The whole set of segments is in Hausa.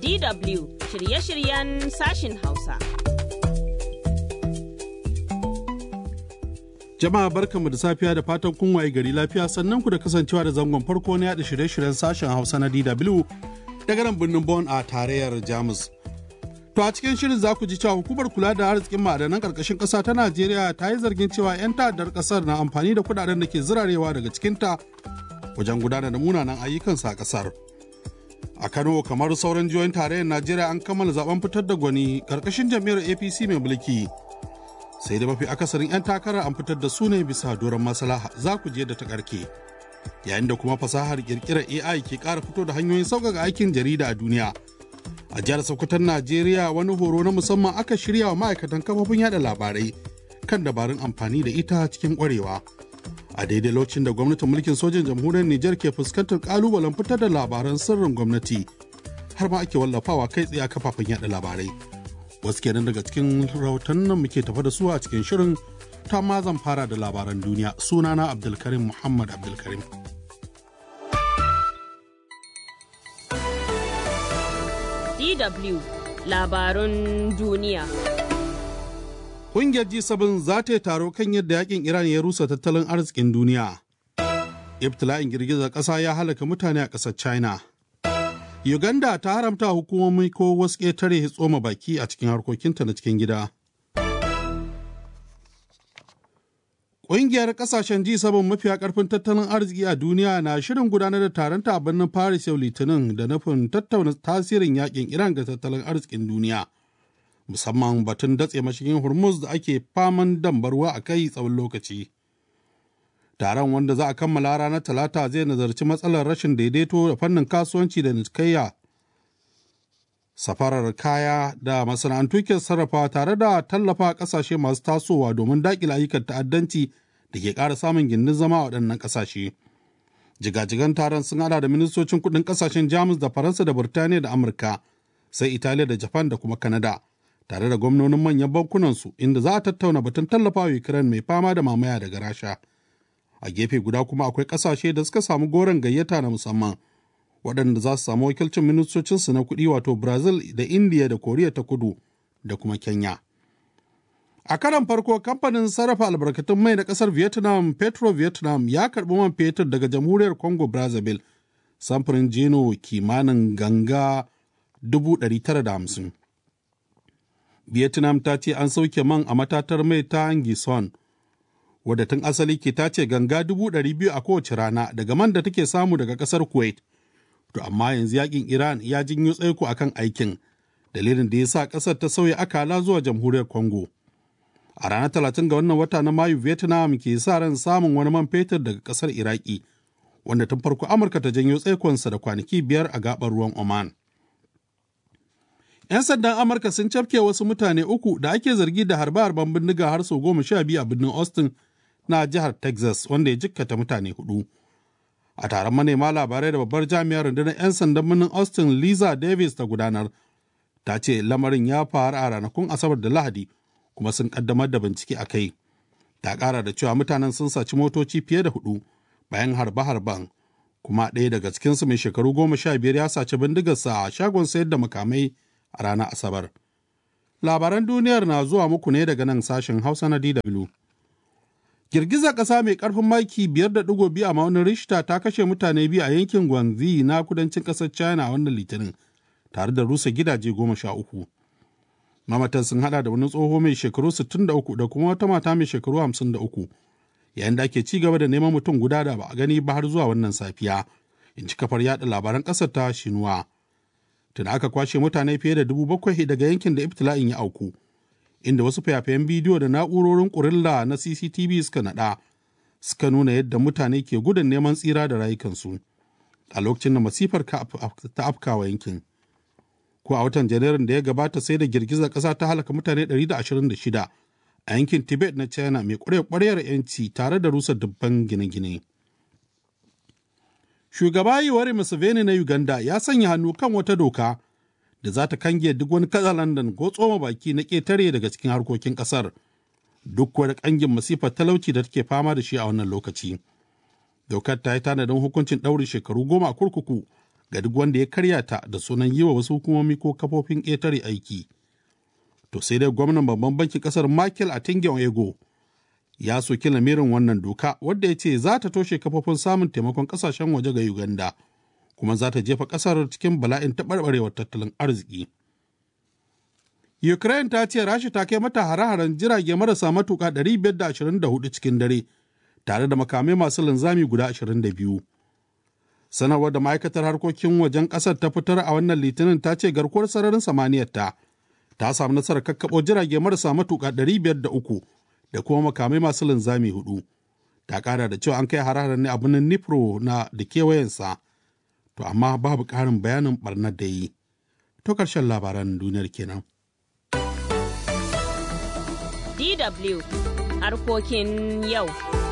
DW shirye-shiryen sashin Hausa. Jama'a barkanmu da safiya da fatan kun waye gari lafiya sannan ku da kasancewa da zangon farko na yada shirye-shiryen sashen Hausa na DW daga nan birnin Bonn a tarayyar Jamus. To a cikin shirin za ku ji cewa hukumar kula da arzikin ma'adanan karkashin ƙasa ta Najeriya ta yi zargin cewa 'yan ta'addar ƙasar na amfani da kuɗaɗen da ke zirarewa daga cikinta wajen gudanar da munanan ayyukansa a ƙasar. A Kano kamar sauran jihohin tarayyar Najeriya an kammala zaben fitar da gwani karkashin jam'iyyar APC mai mulki. Sai da mafi akasarin 'yan takarar an fitar da su ne bisa doron maslaha za ku je da ta karke. Yayin da kuma fasahar kirkirar AI ke ƙara fito da hanyoyin sauƙaƙa aikin jarida a duniya. a jihar sokoton najeriya wani horo na musamman aka shirya wa ma'aikatan kafofin yada labarai kan dabarun amfani da ita cikin kwarewa a daidai lokacin da gwamnatin mulkin sojin jamhuriyar nijar ke fuskantar kalubalen fitar da labaran sirrin gwamnati har ma ake wallafawa kai tsaye a kafafen yada labarai wasu kenan daga cikin rahoton nan muke tafa da su a cikin shirin ta ma zan fara da labaran duniya sunana abdulkarim muhammad abdulkarim DW labarun duniya. Ƙungiyar G7 za ta yi taro kan yadda yakin Iran ya rusa tattalin arzikin duniya. Ibtila'in girgizar ƙasa ya halaka mutane a ƙasar China. Uganda ta haramta hukumomi ko wasu ƙetare tsoma baki a cikin harkokinta na cikin gida. Ƙungiyar ƙasashen G7 mafiya ƙarfin tattalin arziki a duniya na shirin gudanar da taronta a birnin Paris yau Litinin da nufin tattauna tasirin yakin Iran ga tattalin arzikin duniya. Musamman batun datse mashigin Hormuz da ake faman dambarwa a kai tsawon lokaci. Taron wanda za a kammala ranar Talata zai nazarci matsalar rashin daidaito da fannin kasuwanci da nitkayya. Safarar kaya da masana'antu ke sarrafa tare da tallafa ƙasashe masu tasowa domin daƙile ayyukan ta'addanci da ke ƙara samun gindin zama a waɗannan ƙasashe. Jigajigan taron sun hada da ministocin kuɗin ƙasashen Jamus da Faransa da Burtaniya da Amurka, sai Italiya da Japan da kuma Kanada, tare da gwamnonin manyan bankunansu inda za a tattauna batun tallafa wa Ukraine mai fama da mamaya daga Rasha. A gefe guda kuma akwai ƙasashe da suka samu goron gayyata na musamman, waɗanda za su samu wakilcin ministocinsu na kuɗi wato Brazil da India da Koriya ta Kudu da kuma Kenya. A karan farko kamfanin sarrafa albarkatun mai na kasar Vietnam Petro Vietnam ya karbi man fetur daga jamhuriyar Congo Brazzaville samfurin jeno kimanin ganga 950. Vietnam ta ce an sauke man a matatar mai ta Angison wadda tun asali ke tace ganga 200,000 a kowace rana daga man da take samu daga kasar Kuwait. To amma yanzu yakin Iran ya jinyo tsaiko akan aikin dalilin da ya sa kasar ta sauya akala zuwa jamhuriyar Congo. a ranar talatin ga wannan wata na mayu vietnam ke sa ran samun wani man fetur daga kasar iraki wanda tun farko amurka ta janyo tsaikonsa da kwanaki biyar a gabar ruwan oman 'yan sandan amurka sun cafke wasu mutane uku da ake zargi da harbe-harben bindiga har sau goma sha biyu a birnin austin na jihar texas wanda ya jikkata mutane hudu a taron manema labarai da babbar jami'ar rundunar 'yan sandan birnin austin liza davis ta gudanar ta ce lamarin ya faru a ranakun asabar da lahadi kuma sun kaddamar da bincike a kai ta kara da cewa mutanen sun saci motoci fiye da hudu bayan harbe-harben kuma ɗaya daga cikinsu mai shekaru goma sha biyar ya saci bindigarsa a shagon sayar da makamai a ranar asabar labaran duniyar na zuwa muku ne daga nan sashen hausa na dw girgizar ƙasa mai ƙarfin maki biyar da ɗigo biyu a maunin rishta ta kashe mutane biyu a yankin gwanzi na kudancin ƙasar china wannan litinin tare da rusa gidaje goma sha uku mamatan sun hada da wani tsoho mai shekaru 63 da kuma wata mata mai shekaru 53 yayin da ake ci gaba da neman mutum guda da ba a gani ba har zuwa wannan safiya in ci kafar yada labaran kasar ta shinuwa tun aka kwashe mutane fiye da dubu bakwai daga yankin da ibtila'in ya auku inda wasu fayafayen bidiyo da na'urorin kurilla na cctv suka nada suka nuna yadda mutane ke gudun neman tsira da rayukansu a lokacin da masifar ta afkawa yankin ko a watan janairun da ya gabata sai da girgizar ƙasa ta halaka mutane 126 a yankin tibet na china mai ƙwarya-ƙwaryar 'yanci tare da rusa dubban gine-gine shugaba yiwari museveni na uganda ya sanya hannu kan wata doka da za ta kange duk wani katsalandan ko tsoma baki na ƙetare daga cikin harkokin ƙasar duk wani ƙangin masifar talauci da take fama da shi a wannan lokaci dokar ta yi tanadin hukuncin ɗaurin shekaru goma a kurkuku ga duk wanda ya karya ta da sunan yi wa wasu hukumomi ko kafofin ƙetare aiki. To sai dai gwamnan babban bankin ƙasar Michael Atinge Ego ya soki lamirin wannan doka wadda ya ce za ta toshe kafofin samun taimakon ƙasashen waje ga Uganda kuma za ta jefa ƙasar cikin bala'in taɓarɓarewar tattalin arziki. Ukraine ta ce Rasha ta kai mata hare-haren jirage marasa matuƙa 524 cikin dare tare da makamai masu linzami guda 22. Sanarwar da ma'aikatar harkokin wajen ƙasar ta fitar a wannan litinin ta ce garkuwar sararin samaniyar ta ta samu nasarar kakkaɓo jirage marasa matuƙa 503 da kuma makamai masu linzami hudu. Ta ƙara da cewa an kai hare-haren ne a birnin Nipro na da kewayensa. To amma babu ƙarin bayanin ɓarnar da yi. To ƙarshen labaran duniyar kenan. DW harkokin yau.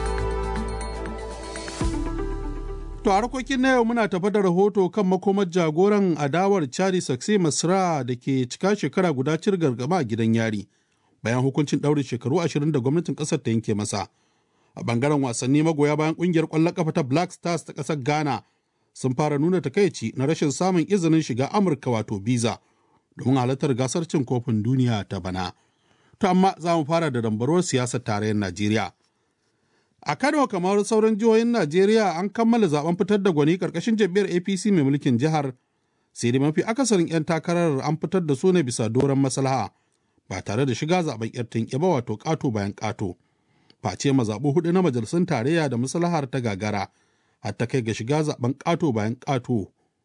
To harkokin na yau muna tafa da rahoto kan makomar jagoran adawar Chadi Sakse Masra da ke cika shekara guda cir gargama a gidan yari bayan hukuncin ɗaurin shekaru ashirin da gwamnatin ƙasar ta yanke masa. A bangaren wasanni magoya bayan ƙungiyar ƙwallon ƙafa ta Black Stars ta ƙasar Ghana sun fara nuna takaici na rashin samun izinin shiga Amurka wato visa domin halartar gasar cin kofin duniya ta bana. To amma za mu fara da dambarwar siyasar tarayyar Najeriya. A Kano kamar sauran jihohin Najeriya an kammala zaben fitar da gwani karkashin jam'iyyar APC mai mulkin jihar. Sai dai mafi akasarin 'yan takarar an fitar da su ne bisa doron maslaha ba tare da shiga zaben 'yar tinke ba wato ƙato bayan ƙato. Face mazaɓu hudu na majalisun tarayya da maslahar ta gagara har ta kai ga shiga zaben ƙato bayan ƙato.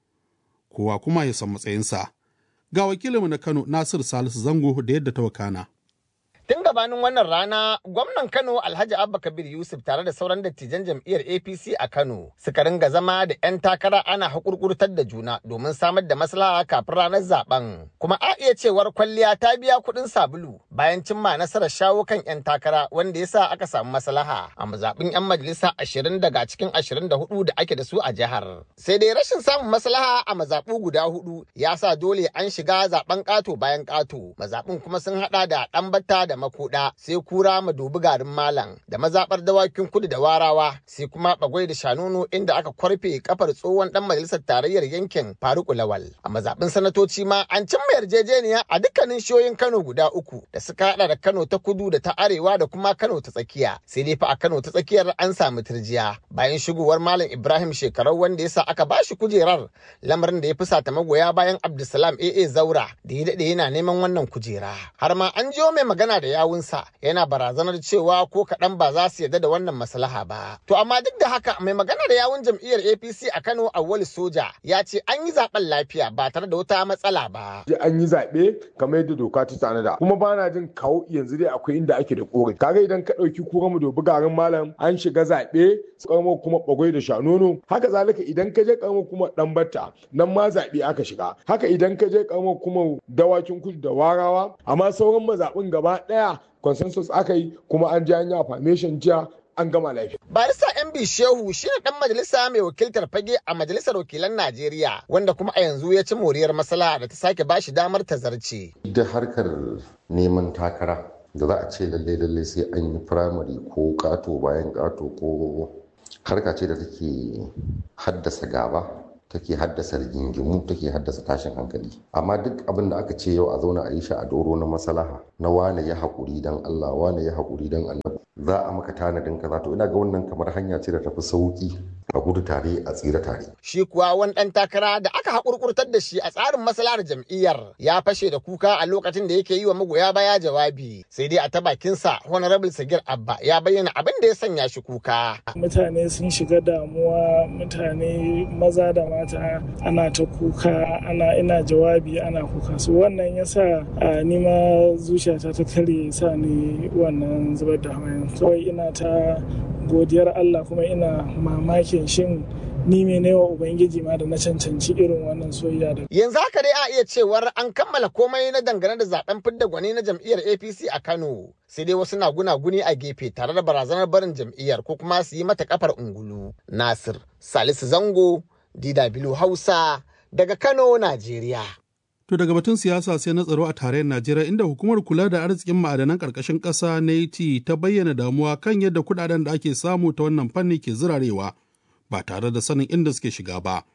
Kowa kuma ya san matsayinsa. Ga wakilinmu na Kano Nasir Salisu Zango da yadda ta wakana. Tun gabanin wannan rana, gwamnan Kano Alhaji Abba Kabir Yusuf tare da sauran dattijan jam'iyyar APC a Kano suka ringa zama da 'yan takara ana haƙurƙurtar da juna domin samar da maslaha kafin ranar zaben. Kuma a iya cewar kwalliya ta biya kuɗin sabulu bayan cimma nasarar shawo kan 'yan takara wanda ya sa aka samu maslaha a mazaɓin 'yan majalisa ashirin daga cikin ashirin da hudu da ake da su a jihar. Sai dai rashin samun maslaha a mazaɓu guda hudu ya sa dole an shiga zaben ƙato bayan ƙato. Mazaɓin kuma sun haɗa da ɗan batta da da makuda sai kura madubi garin malam da mazabar dawakin kudu da warawa sai kuma bagwai da shanunu inda aka kwarfe kafar tsohon dan majalisar tarayyar yankin faruku lawal a mazabin sanatoci ma an cimma yarjejeniya a dukkanin shiyoyin kano guda uku da suka hada da kano ta kudu da ta arewa da kuma kano ta tsakiya sai dai fa a kano ta tsakiyar an samu turjiya bayan shigowar malam ibrahim shekarau wanda yasa aka bashi kujerar lamarin da ya fusata magoya bayan abdulsalam aa zaura da ya daɗe yana neman wannan kujera har ma an jiyo mai magana da yawunsa yana barazanar cewa ko kaɗan ba za su yarda da wannan maslaha ba. To amma duk da haka mai magana da yawun jam'iyyar APC a Kano Awwal Soja ya ce an yi zaben lafiya ba tare da wata matsala ba. An yi zaɓe kamar yadda doka ta tanada kuma ba na jin kawo yanzu dai akwai inda ake da ƙorafi. Kaga idan ka ɗauki kura mu dobi garin malam an shiga zaɓe ƙaramo kuma bagwai da shanono haka zalika idan ka je ƙaramo kuma ɗan batta nan ma zaɓe aka shiga haka idan ka je ƙaramo kuma dawakin kudu da warawa amma sauran mazaɓin gaba ɗaya consensus aka yi kuma an ji an yi affirmation jiya an gama lafiya. Barista MB Shehu shi ne ɗan majalisa mai wakiltar fage a majalisar wakilan Najeriya wanda kuma a yanzu ya ci moriyar masala da ta sake bashi damar ta zarce. Da harkar neman takara da za a ce lalle lalle sai an yi firamare ko ƙato bayan ƙato ko harka ce da take haddasa gaba take haddasa rigingimu take haddasa tashin hankali amma duk abin da aka ce yau a zauna a yi shi a doro na maslaha na wane ya haƙuri don Allah wane ya haƙuri don Allah za a maka tanadin kaza to ina ga wannan kamar hanya ce da tafi sauki a gudu tare a tsira tare. Shi kuwa wani ɗan takara da aka haƙurƙurtar da shi a tsarin maslahar jam'iyyar ya fashe da kuka a lokacin da yake yi wa magoya baya jawabi sai dai a ta bakinsa honorable sagir abba ya bayyana abin da ya sanya shi kuka. Mutane sun shiga damuwa mutane maza da mata ana ta kuka ana ina jawabi ana kuka so wannan ya sa ni ma zuciyata ta kare sa ni wannan zubar da hawayen kawai ina ta godiyar Allah kuma ina mamakin shin ni ne wa Ubangiji ma da na cancanci irin wannan soyayya da. Yanzu haka dai a iya cewar an kammala komai na dangane da zaben fidda gwani na jam'iyyar APC a Kano. Sai dai wasu na gunaguni a gefe tare da barazanar barin jam'iyyar ko kuma su yi mata kafar ungulu. Nasir Salisu Zango, DW Hausa, daga Kano, Najeriya. To daga batun siyasa sai na tsaro a tarayyar Najeriya inda hukumar kula da arzikin ma'adanan ƙarƙashin ƙasa na ta bayyana damuwa kan yadda kuɗaɗen da ake samu ta wannan fanni ke zirarewa ba tare da sanin inda suke shiga ba.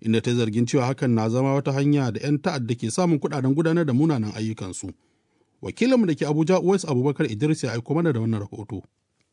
inda ta zargin cewa hakan na zama wata hanya da 'yan ta'adda ke samun kuɗaɗen gudanar da munanan ayyukansu. Wakilinmu da ke Abuja Uwais Abubakar Idris ya aiko mana da wannan rahoto.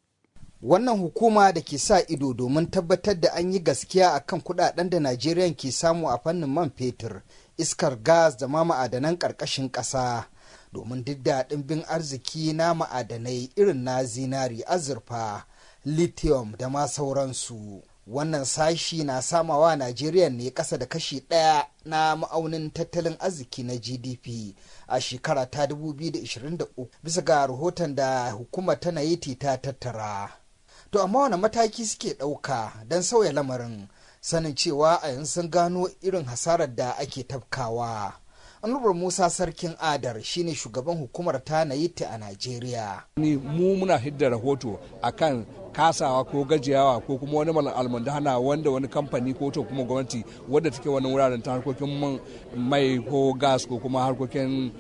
Wannan hukuma da ke sa ido domin tabbatar da an yi gaskiya a kan kudaden da Najeriya ke samu a fannin man fetur, iskar gas da ma ma'adanan ƙarƙashin ƙasa. Domin duk da ɗimbin arziki na ma'adanai irin na zinari, azurfa, lithium da ma sauransu. Wannan sashi na samawa Najeriya ne ƙasa da kashi ɗaya na ma'aunin tattalin arziki na GDP a shekara ta 2023 bisa ga rahoton da hukumar ta Naiti ta tattara. To amma wani mataki suke ɗauka don sauya lamarin sanin cewa a yanzu sun gano irin hasarar da ake tafkawa. Anwar Musa Sarkin Adar shine shugaban hukumar ta Naiti a Najeriya. Ni mu muna hidda rahoto akan kasawa ko gajiyawa ko kuma wani almundana wanda wani kamfani ko to kuma gwamnati wadda take wani wuraren ta harkokin mai ko gas ko kuma harkokin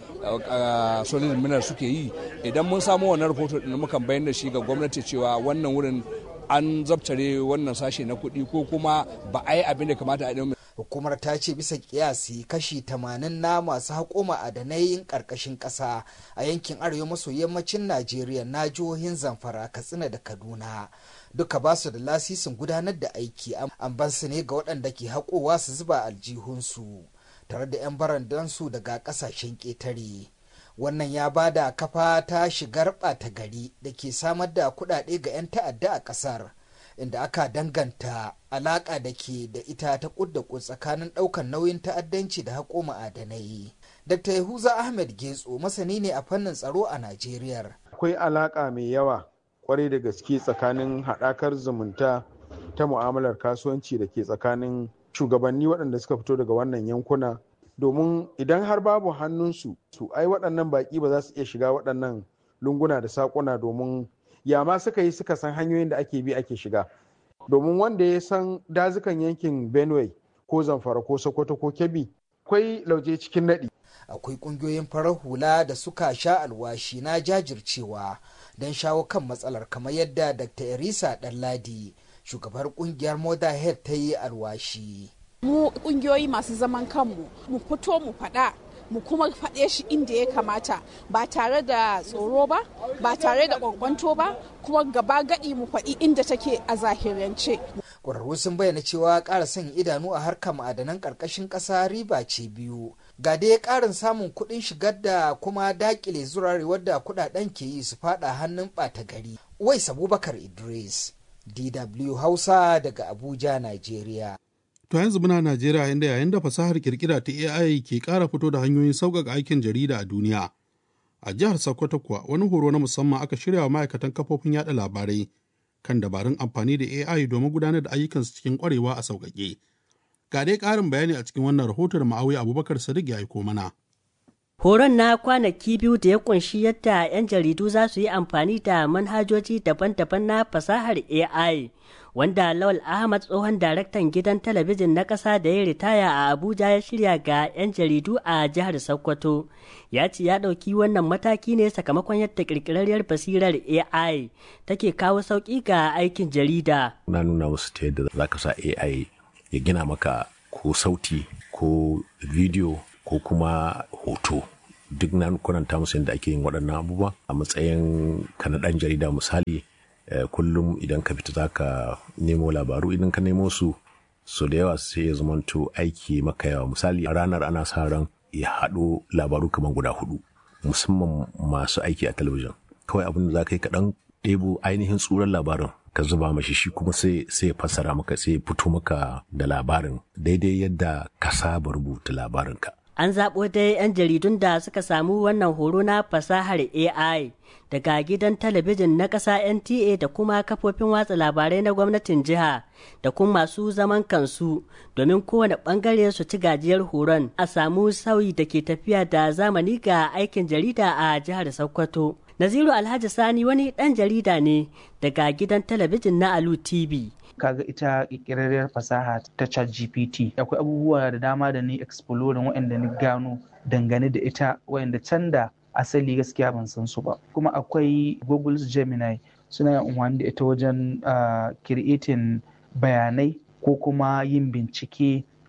solid mineral suke yi idan mun samu wannan rahoto din mukan bayyana da shi ga gwamnati cewa wannan wurin an zabtare wannan sashe na kuɗi ko kuma ba a yi abin da kamata a yi hukumar ta ce bisa kiyasi kashi 80 na masu haƙo ma'adanai ƙarƙashin ƙasa a yankin arewa maso yammacin najeriya na jihohin zamfara katsina da kaduna duka ba su da lasisin gudanar da aiki an ban su ne ga waɗanda ke haƙowa su zuba aljihunsu tare da 'yan barandansu daga ƙasashen ƙetare wannan ya ba da kafa ta shigar ɓata gari da ke samar da kuɗaɗe ga 'yan ta'adda a ƙasar inda aka danganta alaƙa da ke da ita ta ƙudda tsakanin ɗaukar nauyin ta'addanci da haƙo ma'adanai. Dr. Yahuza Ahmed Getso masani ne a fannin tsaro a Najeriya. Akwai alaƙa mai yawa kwarai da gaske tsakanin haɗakar zumunta ta mu'amalar kasuwanci da ke tsakanin shugabanni waɗanda suka fito daga wannan yankuna domin idan har babu hannunsu su ai waɗannan baƙi ba za su iya shiga waɗannan lunguna da saƙuna domin ya ma suka yi suka san hanyoyin da ake bi ake shiga domin wanda ya san dazukan yankin benue ko zamfara ko sokoto ko kebbi akwai lauje cikin naɗi akwai ƙungiyoyin farar hula da suka sha alwashi na jajircewa don shawo kan matsalar kamar yadda dr erisa ɗanladi shugabar ƙungiyar mother head ta yi alwashi mu ƙungiyoyi masu zaman kanmu mu fito mu faɗa mu kuma faɗe shi inda ya kamata ba tare da tsoro ba ba tare da kwankwanto ba kuma gaba gadi mu faɗi inda take a zahirance. ƙwararru sun bayyana cewa ƙara sanya idanu a harkar ma'adanan ƙarƙashin ƙasa riba ce biyu ga dai ƙarin samun kuɗin shigar da kuma daƙile zurarewar da kuɗaɗen ke yi su faɗa hannun ɓata gari. Uwais Abubakar Idris, DW Hausa daga Abuja, Najeriya. To yanzu muna Najeriya inda yayin da fasahar kirkira ta AI ke ƙara fito da hanyoyin sauƙaƙa aikin jarida a duniya. A jihar Sokoto kuwa wani horo na musamman aka shirya wa ma'aikatan kafofin yada labarai kan dabarun amfani da AI domin gudanar da ayyukansu cikin ƙwarewa a sauƙaƙe. Ga dai ƙarin bayani a cikin wannan rahoton Ma'awi Abubakar Sadiq ya aiko mana. Horon na kwanaki biyu da ya kunshi yadda 'yan jaridu za su yi amfani da manhajoji daban-daban na fasahar AI, wanda Lawal Ahmad tsohon daraktan gidan talabijin na ƙasa da ya ritaya a Abuja ya shirya ga 'yan jaridu a jihar Sokoto. Ya ce ya ɗauki wannan mataki ne sakamakon yadda ƙirƙirarriyar basirar AI take kawo sauƙi ga aikin jarida. Na nuna musu ta yadda za ka sa AI ya gina maka ko sauti ko bidiyo ko kuma hoto duk na kuranta musu yadda ake yin waɗannan abubuwa a matsayin ka na ɗan jarida misali kullum idan ka fita zaka nemo labaru idan ka nemo su so da yawa sai ya zamanto aiki maka yawa misali a ranar ana sa ran ya haɗo labaru kamar guda hudu musamman masu aiki a talabijin kawai abin da za ka yi kaɗan ɗebo ainihin tsuran labarin ka zuba mashi shi kuma sai sai fassara maka sai fito maka da labarin daidai yadda ka saba rubuta labarinka An zaɓo dai 'yan jaridun da suka samu wannan horo na fasahar AI daga gidan talabijin na ƙasa NTA da kuma kafofin watsa labarai na gwamnatin jiha da kuma masu zaman kansu domin kowane ɓangare su ci gajiyar horon a samu sauyi da ke tafiya da zamani ga aikin jarida a jihar Sokoto. Naziru Alhaji Sani wani ɗan jarida ne daga gidan talabijin na Alu TV. kaga ita ƙirƙirarriyar fasaha ta chat gpt akwai abubuwa da dama da ni exploring waɗanda ni gano dangane da ita waɗanda can da asali gaskiya ban san su ba kuma akwai google gemini suna yin amfani da ita wajen creating bayanai ko kuma yin bincike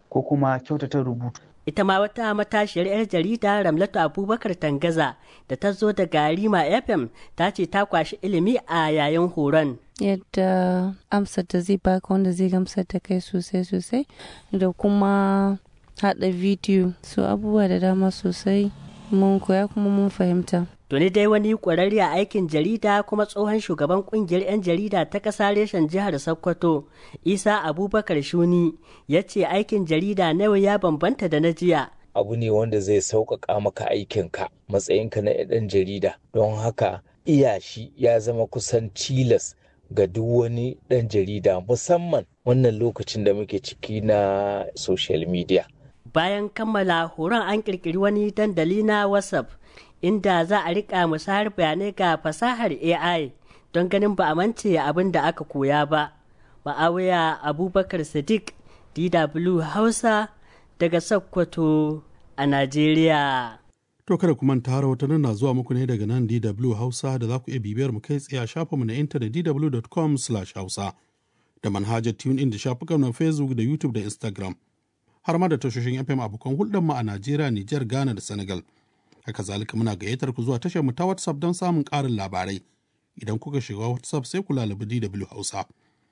ko kuma kyautata rubutu ita ma wata matashiyar 'yar jarida ramlatu abubakar tangaza da ta zo daga rima fm ta ce ta kwashi ilimi a yayin horon yadda amsar da zai baka wanda zai gamsar da kai sosai sosai da kuma haɗa bidiyo su abubuwa da dama sosai mun koya kuma mun fahimta Tuni dai wani ƙwararre a aikin jarida kuma tsohon shugaban ƙungiyar 'yan jarida ta ƙasa reshen jihar Sokoto, Isa Abubakar Shuni, ya ce aikin jarida na yau ya bambanta da na jiya. Abu ne wanda zai sauƙaƙa maka aikinka matsayinka na ɗan jarida, don haka iya shi ya zama kusan tilas ga duk wani ɗan jarida musamman wannan lokacin da muke ciki na social media. Bayan kammala horon an ƙirƙiri wani dandali na WhatsApp inda za a rika musayar bayanai ga fasahar AI don ganin ba a mance abin da aka koya ba. Ma'awiya Abubakar Sadiq DW Hausa daga Sokoto a Najeriya. To kada ku manta rahotannin na zuwa muku ne daga nan DW Hausa da za ku iya bibiyar mu kai tsaye a shafinmu na intanet dw.com/hausa da manhajar TuneIn da shafukan na Facebook da YouTube da Instagram. Har ma da tashoshin FM abokan hulɗar mu a Najeriya, Nijar, Ghana da Senegal. haka zalika muna gayyatar ku zuwa tashar mu ta WhatsApp don samun ƙarin labarai idan kuka shiga WhatsApp sai ku lalabi DW Hausa.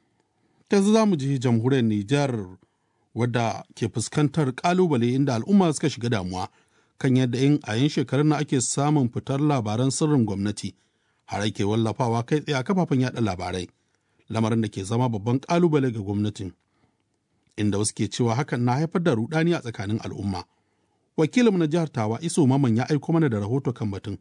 Yanzu za mu ji jamhuriyar Nijar wadda ke fuskantar ƙalubale inda al'umma suka shiga damuwa kan yadda in a yin shekarun na ake samun fitar labaran sirrin gwamnati har ake wallafawa kai tsaye a kafafen yada labarai lamarin da ke zama babban ƙalubale ga gwamnatin inda wasu ke cewa hakan na haifar da rudani a tsakanin al'umma. wakilinmu na jihar tawa iso maman ya aiko mana da rahoto kan batun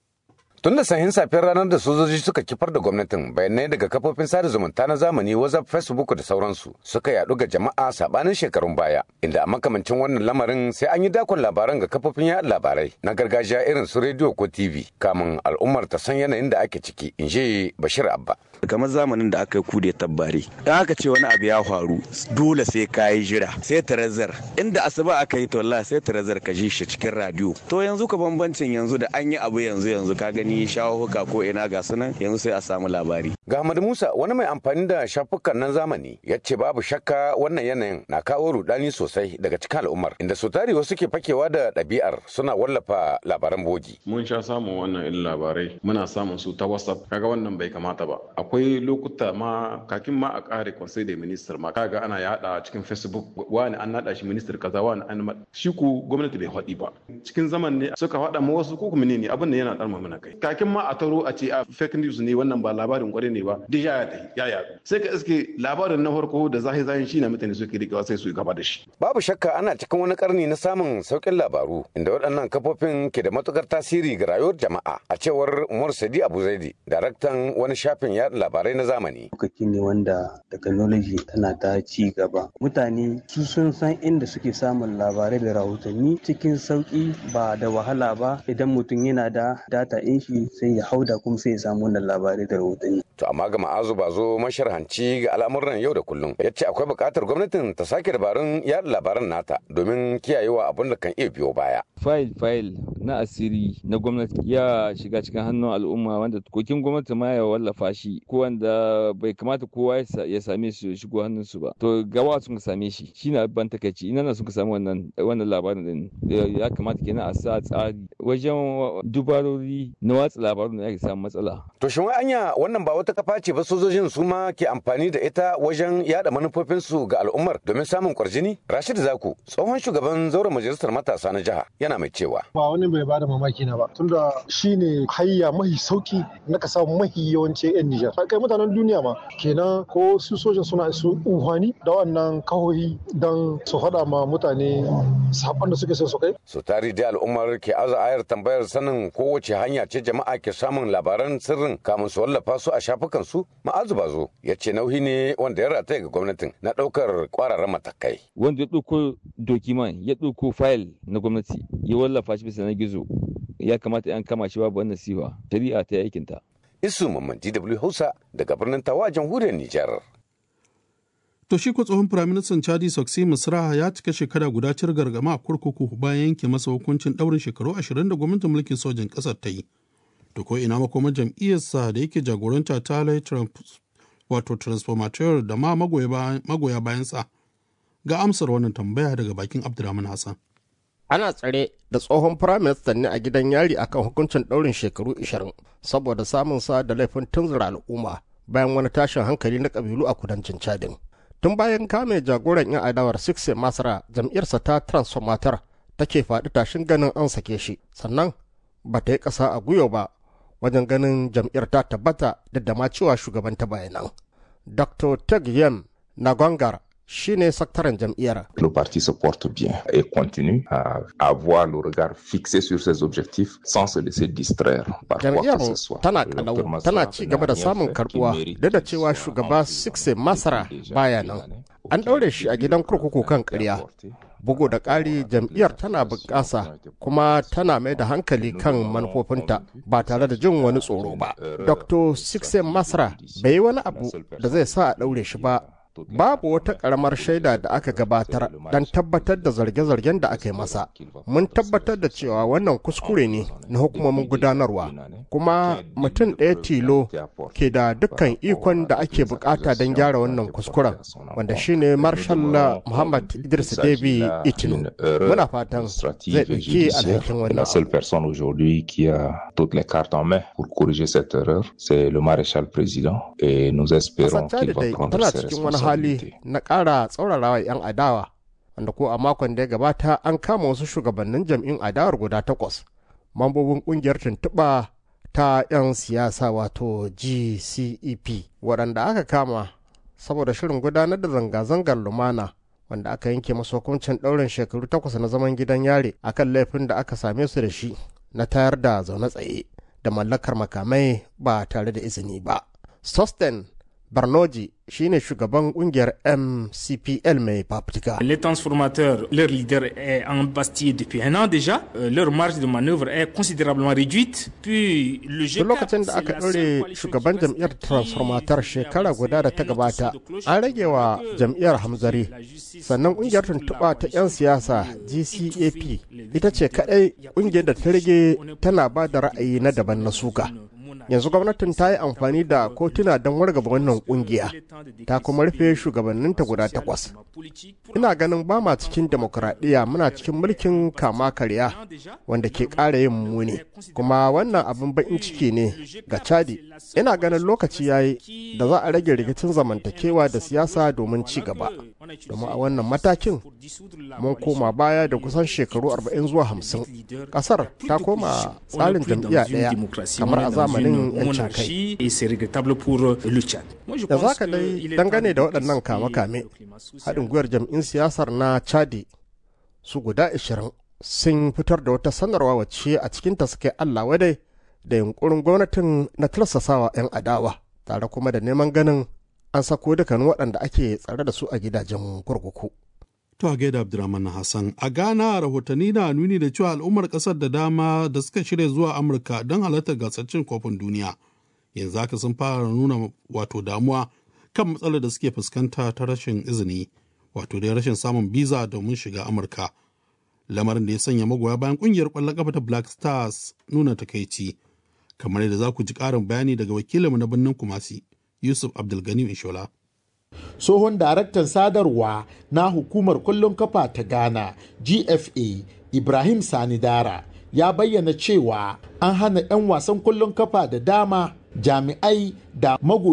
Tun da sahin safiyar ranar da sojoji suka kifar da gwamnatin bayanai daga kafofin sada zumunta na zamani WhatsApp, Facebook da sauransu suka yadu ga jama'a sabanin shekarun baya inda a makamancin wannan lamarin sai an yi dakon labaran ga kafofin yaɗa labarai na gargajiya irin su rediyo ko TV kamun al'ummar ta san yanayin da ake ciki in ji Bashir Abba. kamar zamanin da aka yi kude tabbari in aka ce wani abu ya faru dole sai ka yi jira sai tarazar inda asuba aka yi tolla sai tarazar ka ji shi cikin radio to yanzu ka bambancin yanzu da an yi abu yanzu yanzu ka gani shawahuka ko ina ga sunan yanzu sai a samu labari ga Ahmad Musa wani mai amfani da shafukan nan zamani ya ce babu shakka wannan yanayin na kawo rudani sosai daga cikin al'ummar inda su tare wasu ke fakewa da ɗabi'ar suna wallafa labaran bogi mun sha samun wannan irin labarai muna samun su ta whatsapp kaga wannan bai kamata ba akwai lokuta ma kakin ma a kare conseil da minister ma kaga ana yada cikin facebook wani an nada shi minister kaza wani an shi ku gwamnati bai faɗi ba cikin zaman ne suka faɗa ma wasu ko kuma ne abin da yana ɗarma mana kai kakin ma a taro a ce a fake news ne wannan ba labarin kwarai ne ba duk ya ya ya yaɗu sai ka iske labarin na farko da zahi zahin shi na mutane suke rikewa sai su gaba da shi babu shakka ana cikin wani karni na samun saukin labaru inda waɗannan kafofin ke da matukar tasiri ga rayuwar jama'a a cewar Umar Sadi Abu Zaidi daraktan wani shafin yaɗa labarai na zamani lokaci ne wanda technology tana ta ci gaba mutane su sun san inda suke samun labarai da rahotanni cikin sauki ba da wahala ba idan mutum yana da data in shi sai ya hauda kuma sai ya samu wannan labarai da rahotanni to amma ga ma'azu ba zo masharhanci ga al'amuran yau da kullum ya ce akwai buƙatar gwamnatin ta sake dabarun yaɗa labaran nata domin kiyayewa abin da kan iya biyo baya fayil fayil na asiri na gwamnati ya shiga cikin hannun al'umma wanda kokin gwamnati ma ya wallafa shi ko wanda bai kamata kowa ya same su ya shigo hannun su ba to gawa sun same shi shine ban takaici ina na sun samu wannan wannan labarin din ya kamata kenan a sa tsari wajen dubarori na watsa labarun da ake samu matsala to shin wai anya wannan ba wata kafa ce ba sojojin su ma ke amfani da ita wajen yada manufofin su ga al'ummar domin samun kwarjini Rashid Zaku tsohon shugaban zauren majalisar matasa na jiha yana mai cewa ba wani bai bada mamaki na ba tunda shine hayya mahi sauki na ka samu mahi yawancin yan Nijar kai mutanen duniya ma kenan ko su sojan suna su unhwani da wannan kahohi don su faɗa ma mutane saƙon da suke son su kai su tari da al'ummar ke aza ayar tambayar sanin kowace hanya ce jama'a ke samun labaran sirrin kamun su wallafa su a shafukan su ma'azu bazo ya ce nauyi ne wanda ya rataya ga gwamnatin na ɗaukar ƙwararren matakai wanda ya ɗauko dokiman ya ɗauko fayil na gwamnati ya wallafa shi bisa na gizo ya kamata yan kama shi babu wannan siwa shari'a ta aikinta isu mamman dw hausa daga birnin tawa jamhuriyar nijar To shi ko tsohon firaministan Chadi Soksi Misra ya cika shekara guda cir gargama a kurkuku bayan yanke masa hukuncin ɗaurin shekaru ashirin da gwamnatin mulkin sojan ƙasar ta yi. To ko ina makoma jam'iyyarsa da yake jagoranta ta wato transformateur da ma magoya bayansa Ga amsar wannan tambaya daga bakin Abdulrahman Hassan. ana tsare da tsohon firaministan ne a gidan yari akan hukuncin ɗaurin shekaru 20 saboda samun sa da laifin tunzura al'umma bayan wani tashin hankali na ƙabilu a kudancin chadin tun bayan kame jagoran 'yan adawar sixte masara jam'iyyarsa ta transformator take faɗi tashin ganin an sake shi sannan ba ta yi ƙasa a gwiwa ba wajen ganin jam'iyyar ta tabbata da ma cewa shugaban ta bayanan dr teg yem nagongar shine sakataren jam'iyyar. Le parti se porte bien et continue à avoir le regard fixé sur ses objectifs sans se laisser distraire par quoi Jam'iyyar que ce soit. tana kalau tana ci gaba da samun karbuwa duk da cewa shugaba Sixte Masara baya nan. An ɗaure shi a gidan kurkuku kan ƙarya. Bugu da ƙari jam'iyyar tana bunƙasa kuma tana mai da hankali kan manufofinta ba tare da jin wani tsoro ba. Dr. Sixte Masara bai yi wani abu da zai sa a ɗaure shi ba babu wata karamar shaida da aka gabatar don tabbatar da zarge-zargen da aka yi masa mun tabbatar da cewa wannan kuskure ne na hukumomin gudanarwa kuma mutum ɗaya tilo ke da dukkan ikon da ake bukata don gyara wannan kuskuren wanda shine marshal muhammad idris debi itinu muna fatan zai ɗauki alhakin La wannan seule personne aujourd'hui qui a toutes les cartes en main pour corriger cette erreur, c'est le maréchal président et nous espérons Ƙasar qu'il Chad va dai prendre tana ses cikin wani hali responsabilités. na ƙara tsaurarawa 'yan adawa wanda ko a makon da ya gabata an kama wasu shugabannin jam'in adawar guda takwas mambobin ƙungiyar tuntuɓa ta 'yan siyasa wato gcep waɗanda aka kama saboda shirin gudanar da zanga-zangar lumana wanda aka yanke masu hukuncin ɗaurin shekaru takwas na zaman gidan yare akan laifin da aka same su da shi na tayar da zaune tsaye da mallakar makamai ba tare da izini ba. Sosten Barnoji shine shugaban kungiyar MCPL mai fafutuka. Les transformateurs, leur leader est en Bastille depuis un an déjà. Euh, leur marge de manœuvre est considérablement réduite. Puis le Tun lokacin da aka ɗaure shugaban jam'iyyar transformatar shekara guda da ta gabata an rage wa jam'iyyar hamzari sannan ƙungiyar tuntuɓa ta 'yan siyasa gcap ita ce kaɗai ƙungiyar da ta rage tana ba da ra'ayi na daban na suka yanzu gwamnatin ta yi amfani da kotuna don wargaba wannan kungiya ta kuma rufe shugabanninta guda takwas ina ganin ba ma cikin demokuraɗiyya muna cikin mulkin kama karya wanda ke ƙara yin muni kuma wannan abin baƙin ciki ne ga chadi ina ganin lokaci ya yi da za a rage rikicin zamantakewa da siyasa domin ci gaba domin a wannan matakin mun koma baya da kusan shekaru 40 zuwa 50 ƙasar ta koma tsarin jam'iyya ɗaya kamar a zamanin yancin kai et c'est regrettable pour euh, le Tchad. Moi, je da pense za ka que dai il est dangane da temps de waɗannan kame-kame haɗin gwiwar jam'in siyasar na chadi su guda 20 sun fitar da wata sanarwa wacce a cikinta suke allah wadai da yunkurin gwamnatin na tursasawa 'yan adawa tare kuma da neman ganin an sako dukkanin waɗanda ake tsare da su a gidajen kurkuku. To a gaida Abdulrahman Hassan. A Ghana rahotanni na nuni da cewa al'ummar ƙasar da dama da suka shirya zuwa Amurka don halartar gasar cin kofin duniya. Yanzu haka sun fara nuna wato damuwa kan matsalar da suke fuskanta ta rashin izini, wato da rashin samun biza domin shiga Amurka. Lamarin da ya sanya magoya bayan ƙungiyar ƙwallon ƙafa ta Black Stars nuna takaici. Kamar yadda za ku ji ƙarin bayani daga wakilinmu na birnin Kumasi, Yusuf Abdulgani Inshola. tsohon daraktan sadarwa na hukumar kwallon kafa ta ghana gfa ibrahim sani dara ya bayyana cewa an hana 'yan wasan kwallon kafa da dama jami'ai da mago